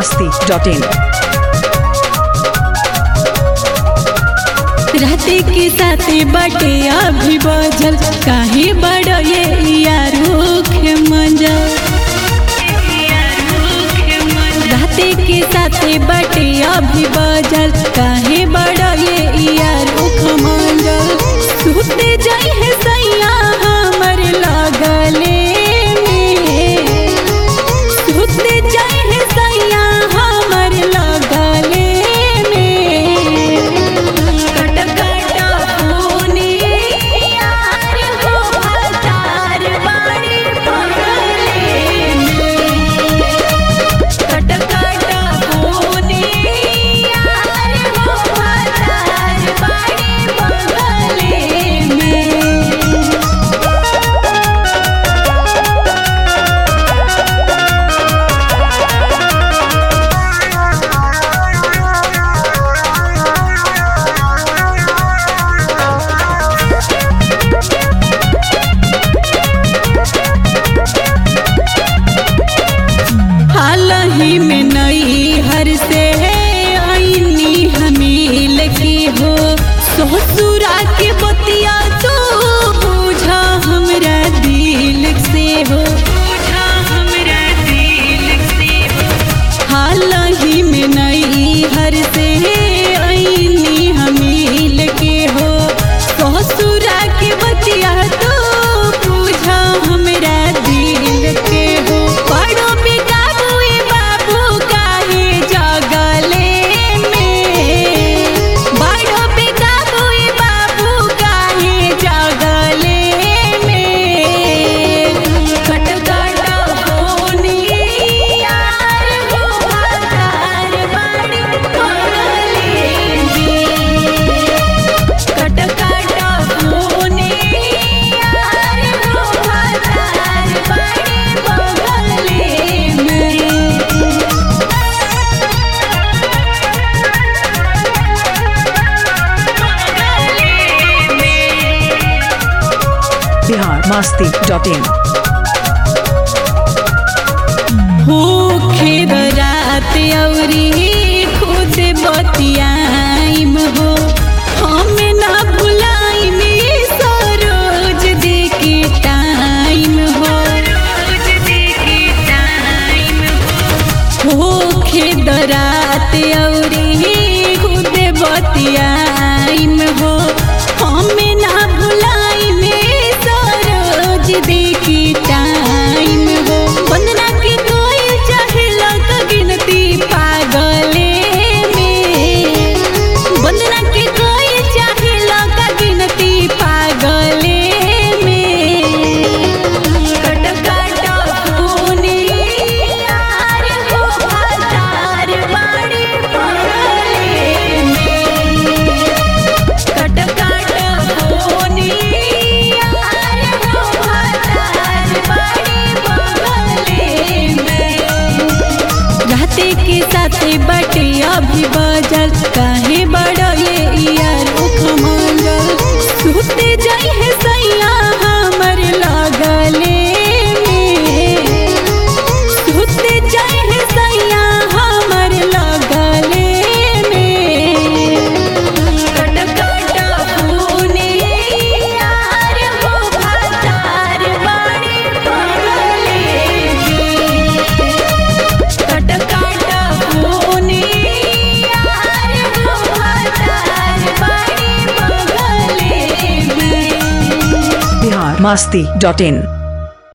masti.in रहते के साथे बटे अभी बजल काहे बड़ ये यारूख मंजल रहते के साथे बटे अभी बजल काहे बड़ ये यारूख मंजल सुते जाई है सैया हमर लगले में सुते जाई है सैया हमर लगले में कट कट होने यार हो हजार बाड़ी पगले कट कट होने यार हो हजार बाड़ी पगले में हाल ही में नई हर से आईनी हमील की हो ससुरा के बतिया तो बुझा हमरा दिल से हो बुझा हमरा दिल से हो हाल ही में नई हर से आईनी हमील के हो ससुरा के बतिया तो बुझा हमरा दिल के हो बड़ो बेकाबू बाबू काहे जगले में बड़ो बेकाबू बाबू काहे जगले में कट कट होने यार हो हजार बाड़ी पगले में कट कट होने यार हो हजार बाड़ी पगले में Bihar masti.in भूखे रात औरी खुद बतियाइम हो हम ना भुलाइम सरोज दे के टाइम हो भूखे रात औरी खुद बतियाइम हो हम ना भुलाइम सरोज दे के टाइम हो वंदना के कोई चाहे लग गिनती पागले में वंदना के कोई चाहे लग गिनती पागले में कट कट होने यार हो हजार बाड़ी पगले में कट कट होने यार हो हजार बाड़ी पगले में रहते के साथे बटे अभी बजल काहे बड़ ये यार उख मंगल सुते जाई है सैया हमर लगले में सुते जाई है सैया हमर लगले में कट कट होने यार हो हजार बाड़ी पगले में कट कट होने यार हो हजार बाड़ी पगले में Bihar masti.in